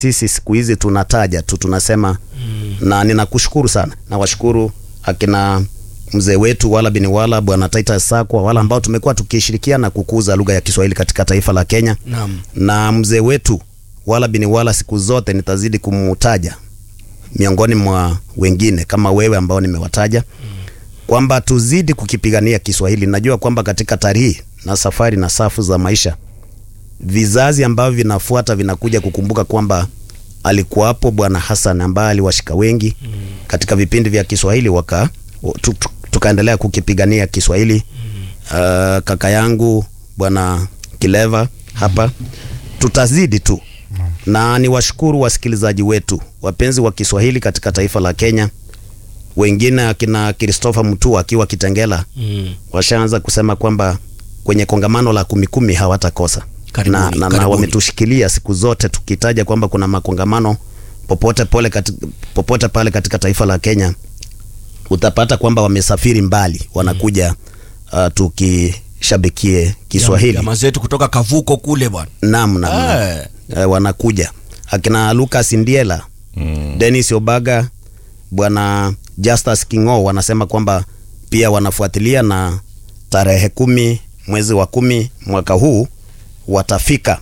sisi siku hizi tunataja tu tunasema mm. na ninakushukuru sana nawashukuru akina mzee wetu wala bini wala bwana Titus Sakwa wala ambao tumekuwa tukishirikiana kukuza lugha ya Kiswahili katika taifa la Kenya Naam. na mzee wetu wala bini wala siku zote nitazidi kumutaja miongoni mwa wengine kama wewe ambao nimewataja kwamba tuzidi kukipigania Kiswahili. Najua kwamba katika tarihi na safari na safu za maisha vizazi ambavyo vinafuata vinakuja kukumbuka kwamba alikuwapo Bwana Hassan ambaye aliwashika wengi mm. katika vipindi vya Kiswahili waka tu, tu, tukaendelea kukipigania Kiswahili mm. uh, kaka yangu Bwana Kileva hapa tutazidi tu na niwashukuru wasikilizaji wetu wapenzi wa Kiswahili katika taifa la Kenya wengine akina Christopher Mutua akiwa Kitengela Mm. washaanza kusema kwamba kwenye kongamano la kumi kumi hawatakosa Karibuni, na, na, na karibuni. wametushikilia siku zote tukitaja kwamba kuna makongamano popote pole kati, popote pale katika taifa la Kenya utapata kwamba wamesafiri mbali wanakuja uh, tukishabikie Kiswahili Jamaa zetu kutoka Kavuko kule bwana. Naam, naam, naam. Eh. Eh, wanakuja akina Lucas Ndiela mm. Dennis Obaga bwana Justus Kingo wanasema kwamba pia wanafuatilia na tarehe kumi mwezi wa kumi mwaka huu watafika.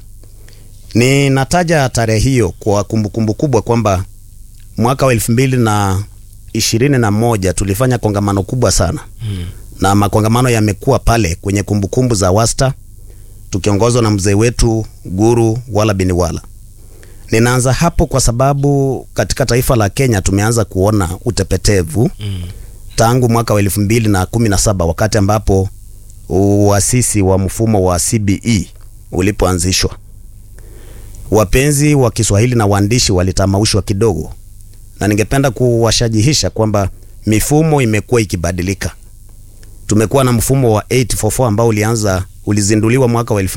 Ninataja tarehe hiyo kwa kumbukumbu kubwa kwamba mwaka wa elfu mbili na ishirini na moja tulifanya kongamano kubwa sana mm. na makongamano yamekuwa pale kwenye kumbukumbu za Wasta tukiongozwa na mzee wetu Guru Wala Bini Wala. Ninaanza hapo kwa sababu katika taifa la Kenya tumeanza kuona utepetevu mm. tangu mwaka wa elfu mbili na kumi na saba wakati ambapo uasisi wa mfumo wa CBE ulipoanzishwa. Wapenzi wa Kiswahili na waandishi walitamaushwa kidogo, na ningependa kuwashajihisha kwamba mifumo imekuwa ikibadilika. Tumekuwa na mfumo wa 844 ambao ulianza ulizinduliwa mwaka wa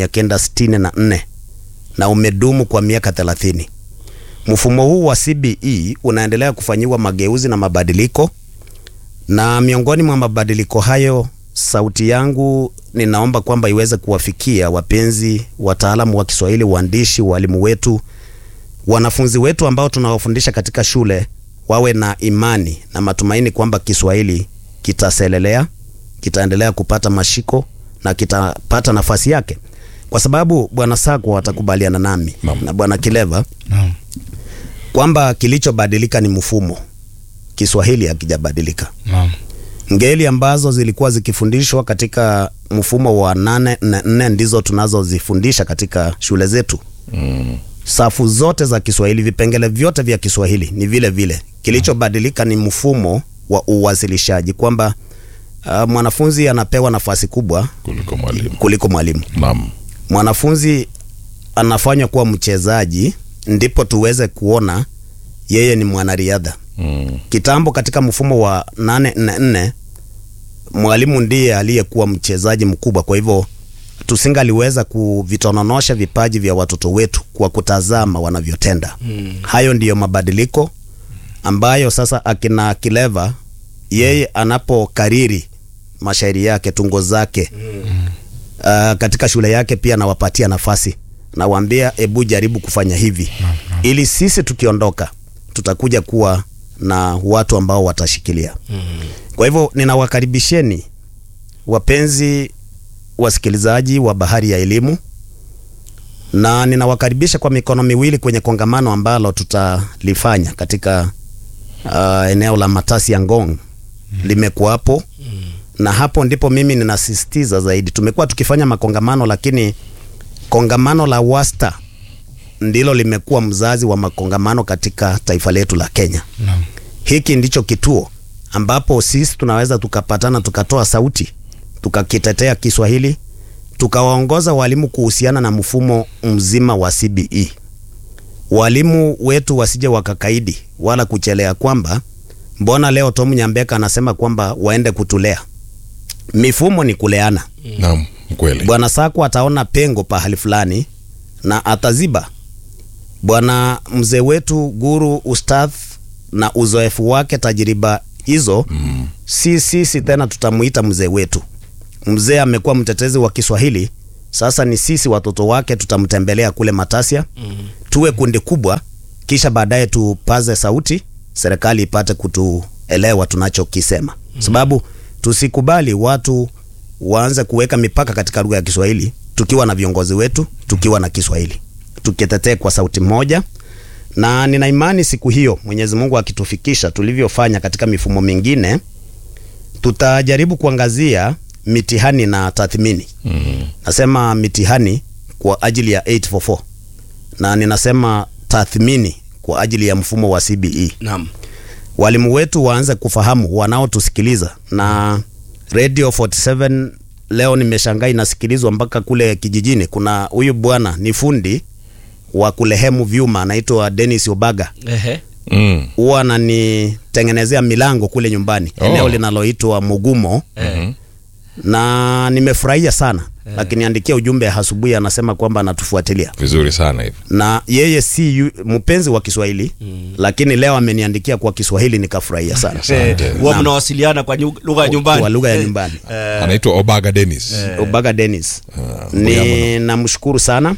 1964 na umedumu kwa miaka 30. Mfumo huu wa CBE unaendelea kufanyiwa mageuzi na mabadiliko, na miongoni mwa mabadiliko hayo, sauti yangu ninaomba kwamba iweze kuwafikia wapenzi, wataalamu wa Kiswahili, waandishi, walimu wetu, wanafunzi wetu ambao tunawafundisha katika shule, wawe na imani na matumaini kwamba Kiswahili kitaselelea, kitaendelea kupata mashiko na kitapata nafasi yake, kwa sababu bwana Sakwa watakubaliana nami na bwana Kileva Naam. kwamba kilichobadilika ni mfumo. Kiswahili hakijabadilika. Naam. Ngeli ambazo zilikuwa zikifundishwa katika mfumo wa nane na nne ndizo tunazozifundisha katika shule zetu. Mm. Safu zote za Kiswahili, vipengele vyote vya Kiswahili ni vile vile. Kilichobadilika ni mfumo wa uwasilishaji, kwamba uh, mwanafunzi anapewa nafasi kubwa Kuliko mwalimu. kuliko mwalimu. Naam. Mwanafunzi anafanywa kuwa mchezaji, ndipo tuweze kuona yeye ni mwanariadha. Mm. Kitambo katika mfumo wa 844 mwalimu ndiye aliyekuwa mchezaji mkubwa, kwa hivyo tusingaliweza kuvitononosha vipaji vya watoto wetu kwa kutazama wanavyotenda. Mm. Hayo ndiyo mabadiliko ambayo sasa akina Kileva yeye anapokariri mashairi yake, tungo zake uh, katika shule yake pia nawapatia nafasi, nawaambia ebu jaribu kufanya hivi ili sisi tukiondoka tutakuja kuwa na watu ambao watashikilia. Kwa hivyo ninawakaribisheni wapenzi wasikilizaji wa Bahari ya Elimu, na ninawakaribisha kwa mikono miwili kwenye kongamano ambalo tutalifanya katika uh, eneo la Matasi ya Ngong limekuwapo na hapo ndipo mimi ninasisitiza zaidi. Tumekuwa tukifanya makongamano, lakini kongamano la Wasta ndilo limekuwa mzazi wa makongamano katika taifa letu la Kenya. Naam. Hiki ndicho kituo ambapo sisi tunaweza tukapatana, tukatoa sauti, tukakitetea Kiswahili, tukawaongoza walimu kuhusiana na mfumo mzima wa CBE. Walimu wetu wasije wakakaidi wala kuchelea kwamba mbona leo Tom Nyambeka anasema kwamba waende kutulea. Mifumo ni kuleana. Naam, kweli. Bwana Sakwa ataona pengo pahali fulani na ataziba. Bwana mzee wetu Guru Ustadh na uzoefu wake, tajiriba hizo mm. si sisi tena tutamuita mzee wetu. Mzee amekuwa mtetezi wa Kiswahili, sasa ni sisi watoto wake tutamtembelea kule Matasia mm. tuwe kundi kubwa, kisha baadaye tupaze sauti, serikali ipate kutuelewa tunachokisema, sababu tusikubali watu waanze kuweka mipaka katika lugha ya Kiswahili tukiwa na viongozi wetu, tukiwa na Kiswahili, tukitetee kwa sauti moja na nina imani siku hiyo Mwenyezi Mungu akitufikisha tulivyofanya katika mifumo mingine, tutajaribu kuangazia mitihani na tathmini. Mm. Nasema mitihani kwa ajili ya 844 na ninasema tathmini kwa ajili ya mfumo wa CBE. Naam. Walimu wetu waanze kufahamu, wanaotusikiliza na Radio 47 leo nimeshangaa inasikilizwa mpaka kule kijijini. Kuna huyu bwana ni fundi wa kulehemu vyuma anaitwa Dennis Obaga Ehe. Mm. huwa ananitengenezea milango kule nyumbani Oh. eneo linaloitwa Mugumo Mhm. na nimefurahia sana akiniandikia ujumbe asubuhi, anasema kwamba anatufuatilia Vizuri sana hivi. na yeye si yu, mpenzi wa Kiswahili lakini leo ameniandikia kwa Kiswahili nikafurahia sana Asante. Huwa Naam. mnawasiliana kwa nyu- lugha ya nyumbani. kwa lugha ya Eh, nyumbani. Anaitwa Obaga Dennis. Obaga Dennis Mbuyama ni namshukuru sana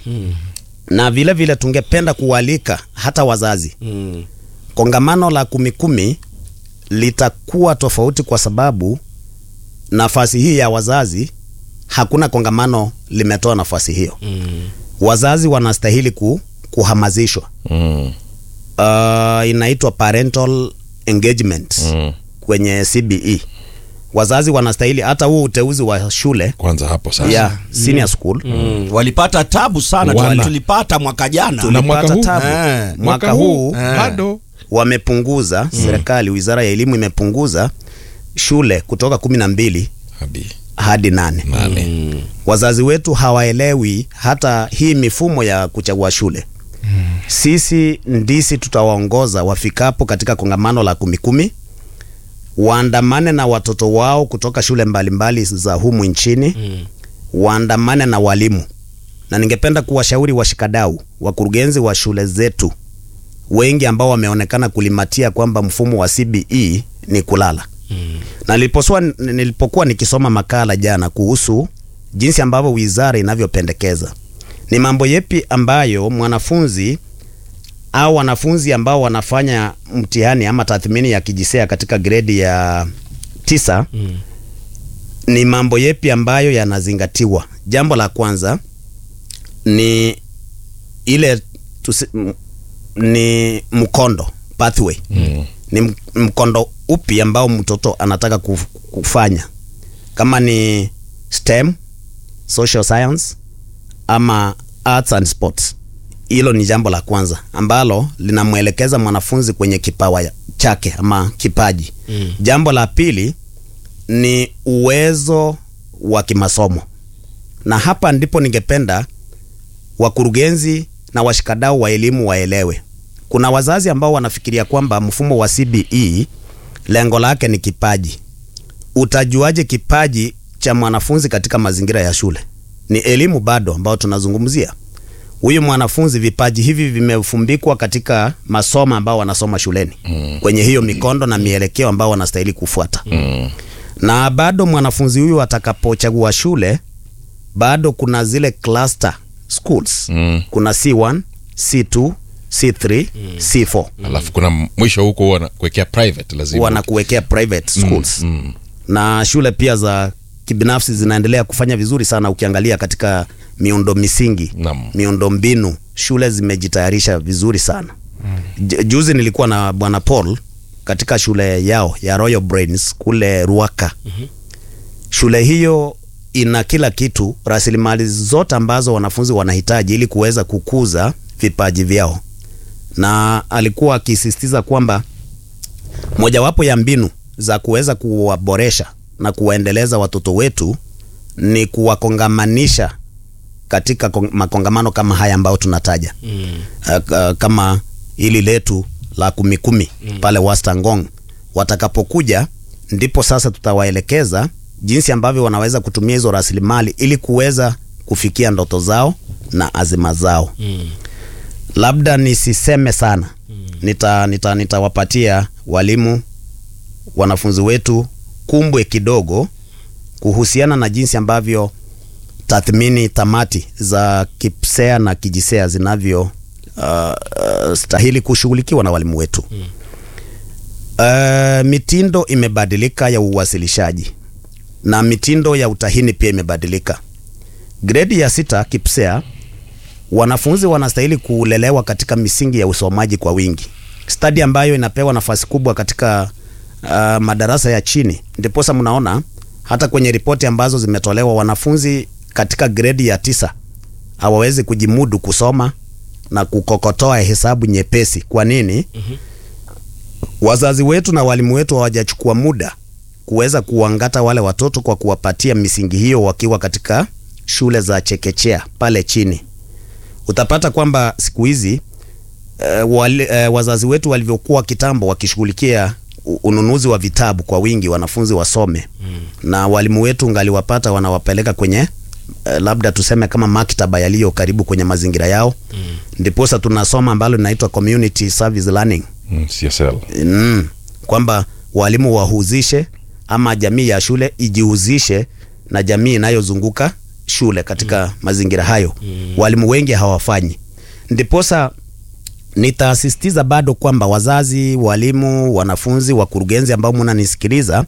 na vile vile tungependa kualika hata wazazi Mm. kongamano la kumi kumi litakuwa tofauti kwa sababu nafasi hii ya wazazi, hakuna kongamano limetoa nafasi hiyo. Mm. Wazazi wanastahili ku, kuhamazishwa. Mm. Uh, inaitwa parental engagement Mm. kwenye CBE. Wazazi wanastahili hata huu uteuzi wa shule Kwanza hapo sasa. ya senior school Mm. Walipata tabu sana Wana. tulipata mwaka jana. Na mwaka tulipata huu? tabu. Eh. Mwaka huu bado wamepunguza, serikali, wizara ya elimu imepunguza shule kutoka kumi na mbili hadi hadi nane. nane. Wazazi wetu hawaelewi hata hii mifumo ya kuchagua shule. Sisi ndisi tutawaongoza wafikapo katika kongamano la kumi kumi, waandamane na watoto wao kutoka shule mbalimbali za humu nchini, waandamane na walimu, na ningependa kuwashauri washikadau, wakurugenzi wa shule zetu wengi ambao wameonekana kulimatia kwamba mfumo wa CBE ni kulala na niliposua, nilipokuwa nikisoma makala jana kuhusu jinsi ambavyo wizara inavyopendekeza ni mambo yepi ambayo mwanafunzi au wanafunzi ambao wanafanya mtihani ama tathmini ya kijisea katika gredi ya tisa ni mambo yepi ambayo yanazingatiwa. Jambo la kwanza ni ile tusi, m- ni mkondo pathway Mm. ni m- mkondo upi ambao mtoto anataka kuf- kufanya, kama ni STEM, social science ama arts and sports. Hilo ni jambo la kwanza ambalo linamwelekeza mwanafunzi kwenye kipawa ya- chake ama kipaji. Mm. Jambo la pili ni uwezo wa kimasomo, na hapa ndipo ningependa wakurugenzi na washikadau wa elimu waelewe. Kuna wazazi ambao wanafikiria kwamba mfumo wa CBE lengo lake ni kipaji. Utajuaje kipaji cha mwanafunzi katika mazingira ya shule? Ni elimu bado ambao tunazungumzia. Huyu mwanafunzi, vipaji hivi vimefumbikwa katika masomo ambao wanasoma shuleni kwenye hiyo mikondo na mielekeo ambao wanastahili kufuata Mm. na bado mwanafunzi huyu atakapochagua shule bado kuna zile cluster schools Mm. kuna C1, C2, C3, C4 Alafu kuna mwisho huko huwa kuwekea private lazima. wanakuwekea private schools Mm. na shule pia za kibinafsi zinaendelea kufanya vizuri sana ukiangalia katika miundo misingi Naam. miundo mbinu shule zimejitayarisha vizuri sana Ju- juzi nilikuwa na bwana Paul katika shule yao ya Royal Brains kule Ruaka shule hiyo ina kila kitu rasilimali zote ambazo wanafunzi wanahitaji ili kuweza kukuza vipaji vyao na alikuwa akisisitiza kwamba mojawapo ya mbinu za kuweza kuwaboresha na kuwaendeleza watoto wetu ni kuwakongamanisha katika kong- makongamano kama haya ambayo tunataja Mm. uh, uh, kama hili letu la kumi kumi pale Wastangong. Watakapokuja ndipo sasa tutawaelekeza jinsi ambavyo wanaweza kutumia hizo rasilimali ili kuweza kufikia ndoto zao na azima zao. Mm. Labda nisiseme sana, nita nita nitawapatia walimu wanafunzi wetu kumbwe kidogo kuhusiana na jinsi ambavyo tathmini tamati za KIPSEA na kijisea zinavyo uh, uh, stahili kushughulikiwa na walimu wetu uh, mitindo imebadilika ya uwasilishaji na mitindo ya utahini pia imebadilika. Gredi ya sita KIPSEA, wanafunzi wanastahili kulelewa katika misingi ya usomaji kwa wingi, stadi ambayo inapewa nafasi kubwa katika uh, madarasa ya chini. Ndiposa mnaona hata kwenye ripoti ambazo zimetolewa wanafunzi katika gredi ya tisa hawawezi kujimudu kusoma na kukokotoa hesabu nyepesi. Kwa nini? Wazazi wetu na walimu wetu hawajachukua muda kuweza kuwangata wale watoto kwa kuwapatia misingi hiyo wakiwa katika shule za chekechea pale chini. Utapata kwamba siku hizi uh, wale, uh, wazazi wetu walivyokuwa kitambo wakishughulikia u- ununuzi wa vitabu kwa wingi wanafunzi wasome mm. na walimu wetu ngaliwapata wanawapeleka kwenye uh, labda tuseme kama maktaba yaliyo karibu kwenye mazingira yao mm. ndiposa tunasoma ambalo linaitwa community service learning Mm, CSL. mm, kwamba walimu wahuzishe ama jamii ya shule ijihusishe na jamii inayozunguka shule katika mm. mazingira hayo mm. walimu wengi hawafanyi ndiposa nitasisitiza bado kwamba wazazi walimu wanafunzi wakurugenzi ambao mnanisikiliza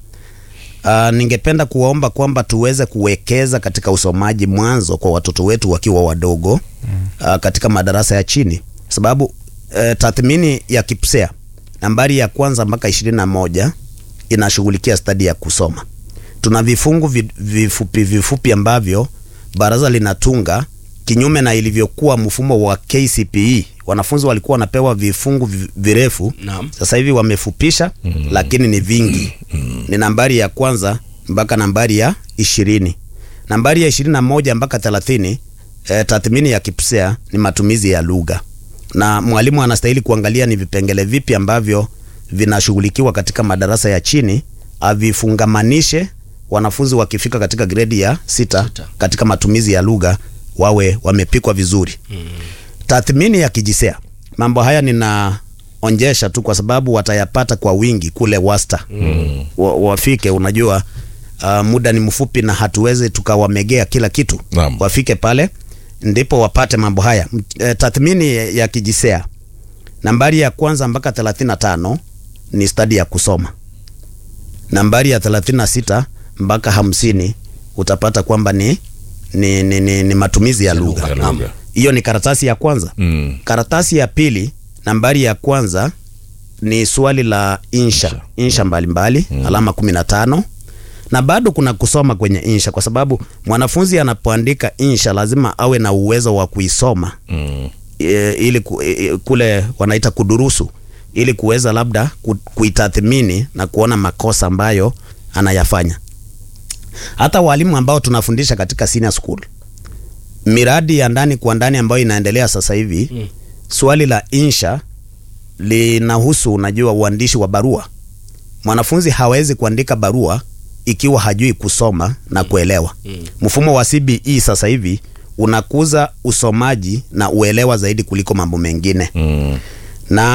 Uh, ningependa kuwaomba kwamba tuweze kuwekeza katika usomaji mwanzo kwa watoto wetu wakiwa wadogo uh, katika madarasa ya chini, sababu uh, tathmini ya KIPSEA nambari ya kwanza mpaka ishirini na moja inashughulikia stadi ya kusoma. Tuna vifungu vi- vifupi vifupi ambavyo baraza linatunga kinyume na ilivyokuwa mfumo wa KCPE. Wanafunzi walikuwa wanapewa vifungu vi- virefu Naam. sasa hivi wamefupisha mm. lakini ni vingi mm. ni nambari ya kwanza mpaka nambari ya ishirini nambari ya ishirini na moja mpaka thelathini eh, tathmini ya KIPSEA ni matumizi ya lugha na mwalimu anastahili kuangalia ni vipengele vipi ambavyo vinashughulikiwa katika madarasa ya chini avifungamanishe wanafunzi wakifika katika gredi ya sita, Sita. katika matumizi ya lugha wawe wamepikwa vizuri tathmini ya kijisea mambo haya ninaonjesha tu kwa sababu watayapata kwa wingi kule wasta mm. wa, wafike unajua uh, muda ni mfupi na hatuwezi tukawamegea kila kitu Naam. wafike pale ndipo wapate mambo haya M- eh, tathmini ya- ya kijisea nambari ya kwanza mpaka 35 ni stadi ya kusoma nambari ya 36 mpaka hamsini utapata kwamba ni, ni, ni, ni, ni matumizi ya lugha Ya lugha. hiyo ni karatasi ya kwanza Mm. karatasi ya pili nambari ya kwanza ni swali la insha insha mbalimbali mm. alama kumi na tano na bado kuna kusoma kwenye insha kwa sababu mwanafunzi anapoandika insha lazima awe na uwezo wa kuisoma Mm. e, ili ku, e, kule wanaita kudurusu ili kuweza labda ku, kuitathmini na kuona makosa ambayo anayafanya hata walimu ambao tunafundisha katika senior school miradi ya ndani kwa ndani ambayo inaendelea sasa hivi mm. swali la insha linahusu unajua uandishi wa barua mwanafunzi hawezi kuandika barua ikiwa hajui kusoma na kuelewa mfumo wa CBE sasa hivi unakuza usomaji na uelewa zaidi kuliko mambo mengine Mm. na